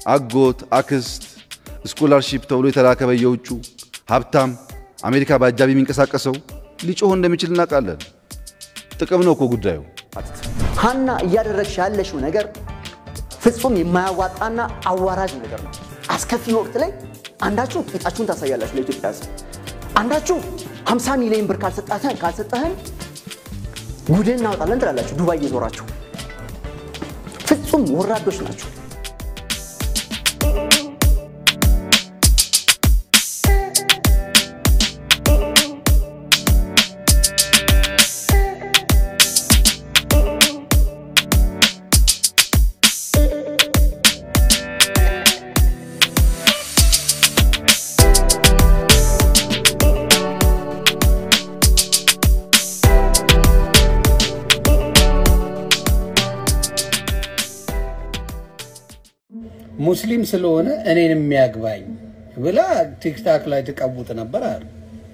አጎት፣ አክስት፣ ስኮላርሺፕ ተብሎ የተላከ በየውጩ ሀብታም አሜሪካ በአጃቢ የሚንቀሳቀሰው ሊጮህ እንደሚችል እናውቃለን። ጥቅም ነው እኮ ጉዳዩ። ሀና እያደረግሽ ያለሽው ነገር ፍጹም የማያዋጣና አዋራጅ ነገር ነው። አስከፊ ወቅት ላይ አንዳችሁ ቂጣችሁን ታሳያላችሁ ለኢትዮጵያ ሕዝብ፣ አንዳችሁ 50 ሚሊዮን ብር ካልሰጣተን ካልሰጠህን ጉድን እናወጣለን ትላላችሁ ዱባይ እየዞራችሁ። ፍጹም ወራዶች ናቸው። ሙስሊም ስለሆነ እኔን የሚያግባኝ ብላ ቲክታክ ላይ ትቀቡጥ ነበር አሉ።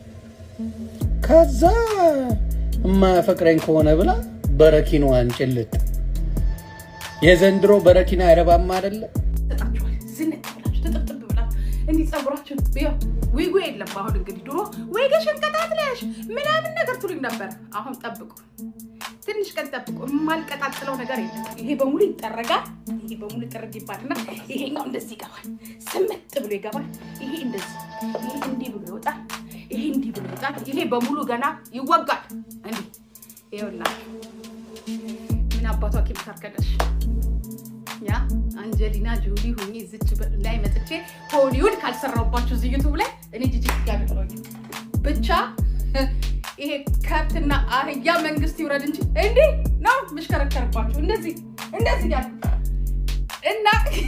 ከዛ የማያፈቅረኝ ከሆነ ብላ በረኪናዋን ጭልጥ። የዘንድሮ በረኪና አይረባም አይደለም። ሰጣችኋል ዝንጥ ብላችሁ ትጥብጥብ ብላችሁ እንዲህ ጸጉራችሁን ቢያው ዊጉ የለም። አሁን እንግዲህ ድሮ ወይገሽን ቀጣጥለሽ ምናምን ነገር ትሉኝ ነበር። አሁን ጠብቁ፣ ትንሽ ቀን ጠብቁ። የማልቀጣጥለው ነገር የለም። ይሄ በሙሉ ይጠረጋል። ይሄ በሙሉ ጥርግ ይባልና ይሄኛው እንደዚህ ይገባል፣ ስምጥ ብሎ ይገባል። ይሄ እንደዚህ፣ ይሄ እንዲህ ብሎ ይወጣል። ይሄ እንዲህ ብሎ ይወጣል። ይሄ በሙሉ ገና ይወጋል። እንዲህ ይኸውላችሁ ምን አባቷ ቂም ታርከለሽ ያ አንጀሊና ጆሊ ሁኜ ዝች ላይ መጥቼ ሆሊውድ ካልሰራሁባችሁ እዚህ ዩቱብ ላይ እኔ ጂጂ ጋር ብቻ ይሄ ከብትና አህያ መንግስት ይውረድ እንጂ እንዲህ ነው የምሽከረከርባችሁ። እንደዚህ እንደዚህ ያሉ እና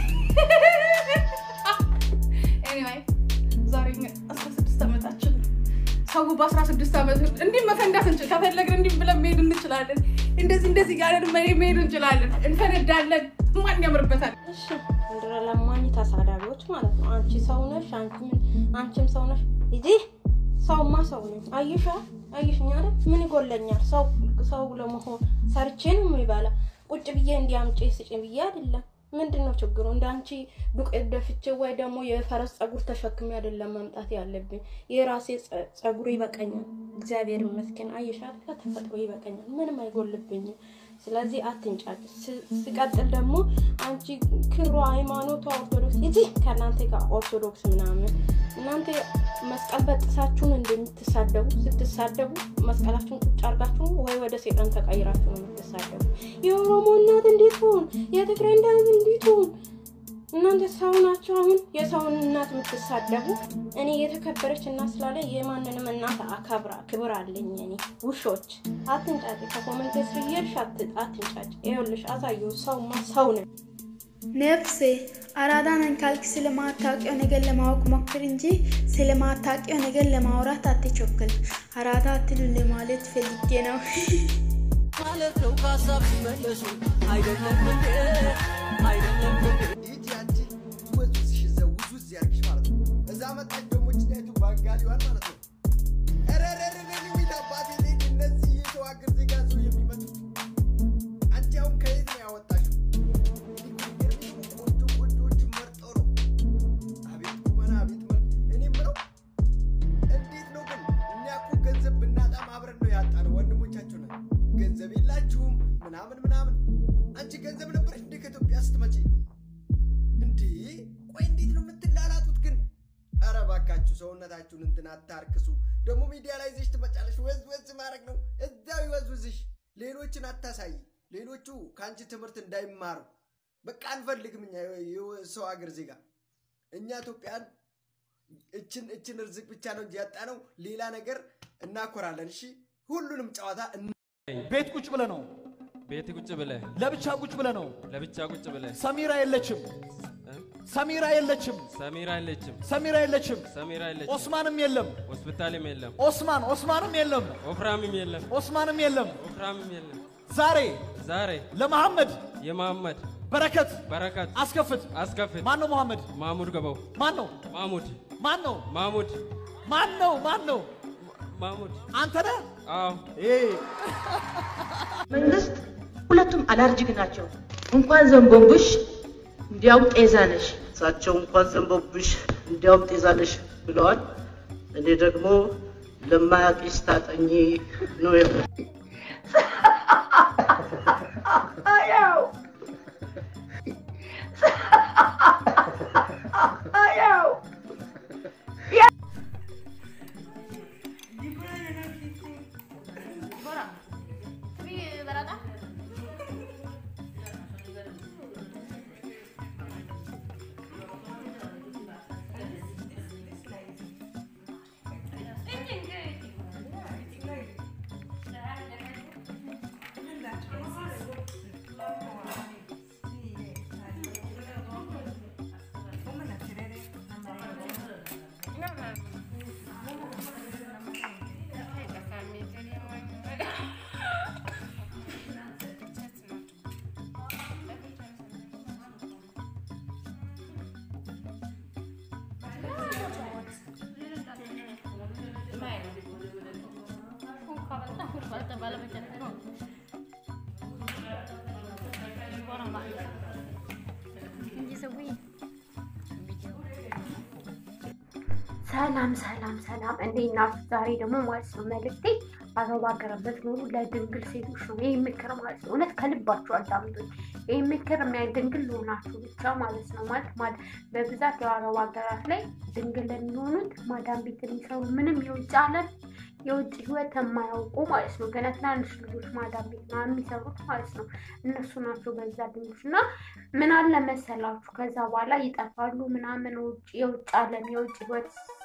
ኤኒዌይ ዛሬ 16 ዓመታችን ሰው በ16 ዓመት እንዲህ መፈንዳት እንችል ከፈለግን እንዲህ ብለን መሄድ እንችላለን። እንደዚህ እንደዚህ ያለን መሄድ እንችላለን። እንፈነዳለን። ማን ያምርበታል? እሺ ምድረ ለማኝ ተሳዳቢዎች ማለት ነው። አንቺ ሰው ነሽ፣ አንቺም ሰው ነሽ። እዚህ ሰውማ ሰው ነኝ። አይሻ አይሽኛ አይደል? ምን ይጎለኛል? ሰው ሰው ለመሆን ሰርቼ ነው የሚበላ። ቁጭ ብዬ እንዲያምጪ ስጭ ብዬ አይደለም። ምንድን ነው ችግሩ? እንደ አንቺ ዱቄት ደፍቼ ወይ ደግሞ የፈረስ ጸጉር ተሸክሜ አይደለም መምጣት ያለብኝ። የራሴ ጸጉር ይበቀኛል። እግዚአብሔር ይመስገን። አይሻል ከተፈጥሮ ይበቀኛል። ምንም አይጎልብኝም። ስለዚህ አትንጫጭ። ሲቀጥል ደግሞ አንቺ ክሯ ሃይማኖቷ ኦርቶዶክስ እዚህ ከእናንተ ጋር ኦርቶዶክስ ምናምን እናንተ መስቀል በጥሳችሁን እንደምትሳደቡ ስትሳደቡ መስቀላችሁን ቁጭ አርጋችሁ ወይ ወደ ሴጣን ተቀይራችሁ ነው የምትሳደቡ። የኦሮሞ እናት እንዴት ሆን፣ የትግራይ እናት እንዴት ሆን። እናንተ ሰው ናቸው። አሁን የሰውን እናት የምትሳደቡ። እኔ የተከበረች እናት ስላለ የማንንም እናት አከብራ ክብር አለኝ። እኔ ውሾች አትንጫጭ፣ ከኮመንት ስር እየሄድሽ አትንጫጭ። ይኸውልሽ አሳየው፣ ሰውማ ሰው ነን። ነፍሴ አራዳ ነኝ ካልክ ስለማታውቂው ነገር ለማወቅ ሞክር እንጂ ስለማታውቂው ነገር ለማውራት አትቸኩል። አራዳ አትሉ ለማለት ፈልጌ ነው ማለት ነው። ከሀሳብ ሲመለሱ አይደለም እንዴ አይደለም እንዴ ይቺ አንቺ ውዝውዝሽ እዛው ውዝውዝ ያርግሽ ማለት ነው። እዛ መጣች ደግሞ ጭናይቱ ባጋሊዋን ማለት ነው። ኧረ ኧረ ኧረ ኧረ ዊት አባቴ ሌድ እነዚህ የሰው ሀገር ዜጋ ሰው የሚመጡት አንቺ አሁን ከየት ነው ያወጣሽው? ቆንጆ ቆንጆዎችን መርጠው ነው። አቤት ቁመና፣ አቤት መልክ። እኔ የምለው እንዴት ነው ግን እኛ እኮ ገንዘብ ብናጣም አብረን ነው ያጣነው። ወንድሞቻችሁ ነን። ገንዘብ የላችሁም ምናምን ምናምን። አንቺ ገንዘብ ነበረች እንዴ ከኢትዮጵያ ስትመጪ? እንዴ ቆይ እንዴት ነው የምትላላጡት ግን? ኧረ እባካችሁ ሰውነታችሁን እንትን አታርክሱ። ደግሞ ሚዲያ ላይ ይዘሽ ትመጫለሽ። ወዝ ወዝ ማድረግ ነው እዛው ይወዝውዝሽ። ሌሎችን አታሳይ። ሌሎቹ ከአንቺ ትምህርት እንዳይማሩ በቃ አንፈልግም። እኛ የሰው ሀገር ዜጋ እኛ ኢትዮጵያን እችን እችን ርዝቅ ብቻ ነው እንጂ ያጣነው ሌላ ነገር እናኮራለን። እሺ ሁሉንም ጨዋታ ቤት ቁጭ ብለ ነው ቤት ቁጭ ብለህ ለብቻ ቁጭ ብለ ነው ለብቻ ቁጭ ብለህ ሰሚራ የለችም ሰሚራ የለችም ሰሚራ የለችም ሰሚራ የለችም ሰሚራ የለችም ኦስማንም የለም ሆስፒታልም የለም ኦስማን ኦስማንም የለም ወፍራምም የለም ኦስማንም የለም ወፍራምም የለም ዛሬ ዛሬ ለመሐመድ የመሐመድ በረከት በረከት አስከፍት አስከፍት ማን ነው መሐመድ ማሙድ ገባው ማን ነው ማሙድ ማን ነው ማሙድ ማን ነው ማን ነው ማሙድ አንተ ነህ አዎ መንግስት ሁለቱም አላርጂክ ናቸው። እንኳን ዘንቦንቡሽ እንዲያውም ጤዛ ነሽ። እሳቸው እንኳን ዘንቦብሽ እንዲያውም ጤዛለሽ ብለዋል። እኔ ደግሞ ለማያውቅሽ ታጠኚ ነው የምለው። ሰላም ሰላም ሰላም፣ እንዴት ናችሁ? ዛሬ ደግሞ ማለት ነው መልእክቴ አረብ ሀገር ብትኖሩ ለድንግል ሴቶች ነው ይህ ምክር ማለት ነው። እውነት ከልባችሁ አዳምጡኝ። ይህ ምክር የሚያ ድንግል ለሆናችሁ ብቻ ማለት ነው። ማለት ማለት በብዛት የአረብ ሀገራት ላይ ድንግል የሚሆኑት ማዳም ቤት የሚሰሩ ምንም የውጭ ዓለም የውጭ ህይወት የማያውቁ ማለት ነው። ገና ትናንሽ ልጆች ማዳም ቤት ነው የሚሰሩት ማለት ነው። እነሱ ናቸው በዛ ድንጎች እና ምን አለ መሰላችሁ ከዛ በኋላ ይጠፋሉ ምናምን ውጭ የውጭ ዓለም የውጭ ህይወት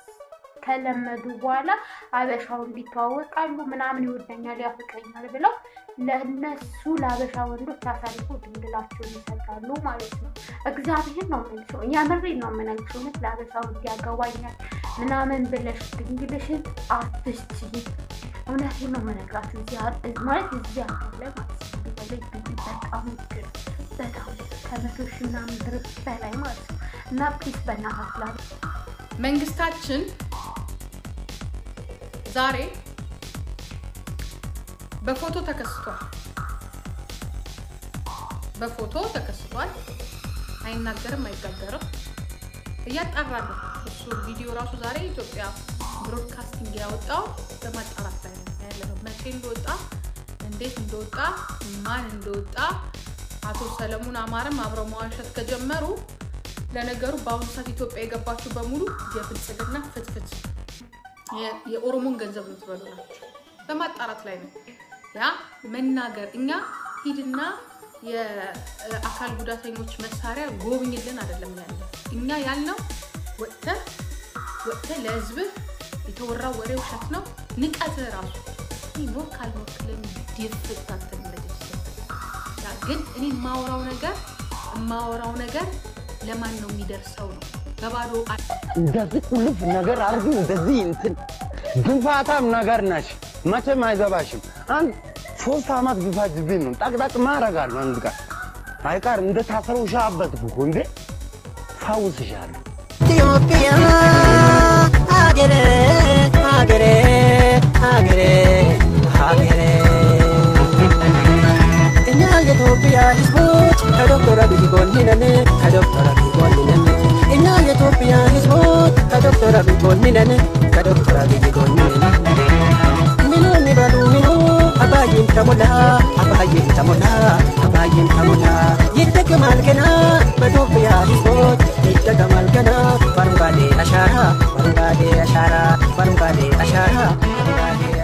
ከለመዱ በኋላ አበሻው እንዲተዋወቃሉ ምናምን ይወደኛል ያፍቅረኛል ብለው ለእነሱ ለአበሻ ወንዶች አሳልፎ ድንግላቸውን ይሰጣሉ ማለት ነው። እግዚአብሔር ነው የምልሽው፣ የምሬን ነው የምነግርሽ። እውነት ለአበሻ ወንድ ያገባኛል ምናምን ብለሽ ድንግልሽን አትስጪ። እውነቴን ነው የምነግራችሁ። ማለት እዚህ ሀገር ላይ ማለት ነው በተለይ ቢቢ በጣም ውድ ነው። በጣም ከመቶ ሺህ ምናምን ብር በላይ ማለት ነው እና ፕሊስ በእናታችሁ ላ መንግስታችን ዛሬ በፎቶ ተከስቷል። በፎቶ ተከስቷል። አይናገርም፣ አይጋገርም። እያጣራ ነው እሱ ቪዲዮ ራሱ ዛሬ ኢትዮጵያ ብሮድካስቲንግ ያወጣው በማጣራት ላይ ነው ያለነው። መቼ እንደወጣ እንዴት እንደወጣ ማን እንደወጣ አቶ ሰለሞን አማረም አብረው መዋሸት ከጀመሩ ለነገሩ በአሁኑ ሰዓት ኢትዮጵያ የገባችሁ በሙሉ የብልጽግና ፍትፍት የኦሮሞን ገንዘብ የምትበሉ ናቸው። በማጣራት ላይ ነው ያ መናገር። እኛ ሂድና የአካል ጉዳተኞች መሳሪያ ጎብኝልን አይደለም ያለ እኛ ያልነው ወጥተህ ወጥተህ ለህዝብህ የተወራው ወሬ ውሸት ነው። ንቀትህ ራሱ ሞክ ካልሞክልን ድፍታትን ግን እኔ የማወራው ነገር የማወራው ነገር ለማን ነው የሚደርሰው ነው በባዶ እንደዚህ ቁልፍ ነገር አርጊ፣ እንደዚህ እንትን ግንፋታም ነገር ነሽ፣ መቼም አይገባሽም። አንድ ሶስት አመት ቢፈጅብኝ ነው ጠቅጠቅ ማረጋለሁ። አንድ ቀን አይቀር እንደ ታሰረው ሻበት እኮ እንዴ ፈውስሻለሁ። ኢትዮጵያ ሀገሬ ሀገሬ ሀገሬ ሀገሬ እኛ የኢትዮጵያ ህዝቦች ከዶክተር አብይ ጎን ነን ከዶክተር አብይ ጎን ነን እኛ የኢትዮጵያ ህዝቦች ከዶክተር አብይ ጎን ነን ከዶክተር አብይ ጎን ነን ምኑ የሚበሉ ምኑ አባይን ተሞላ አባይን ተሞላ አባይን ተሞላ ይደገማል ገና በኢትዮጵያ ህዝቦች ይደገማል ገና በአረንጓዴ አሻራ በአረንጓዴ አሻራ በአረንጓዴ አሻራ በአረንጓዴ